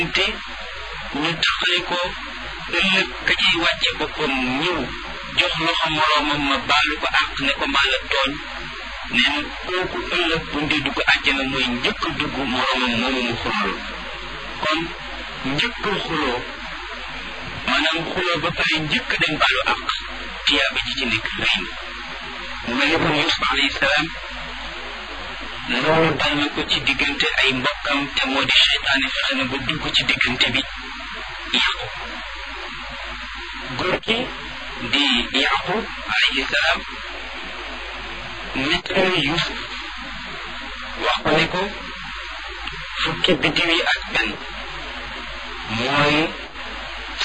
te ñu taxale ko ëllëg ka cay wàcce boppam ñëw jox loxo moroomam ma baalu ko àq ne ko maa la tooñ nee na kooku ëllëg bu ndee dugg àjjana mooy njëkk dugg moroomam moomu mu xuloo kon njëkk xuloo maanaam xuloo ba pare njëkk dem baalu àq tiyaaba ji ci nekk rëy na mu mel ni kon Yuusuf alayhi salaam loolu dal na ko ci diggante ay mbokkam te moo di seytaane fexe na ba dugg ci diggante bi yàqu góor gi di yaqub alayhi salaam nettali Yuusuf wax ko ne ko fukki biddiw yi ak benn mooy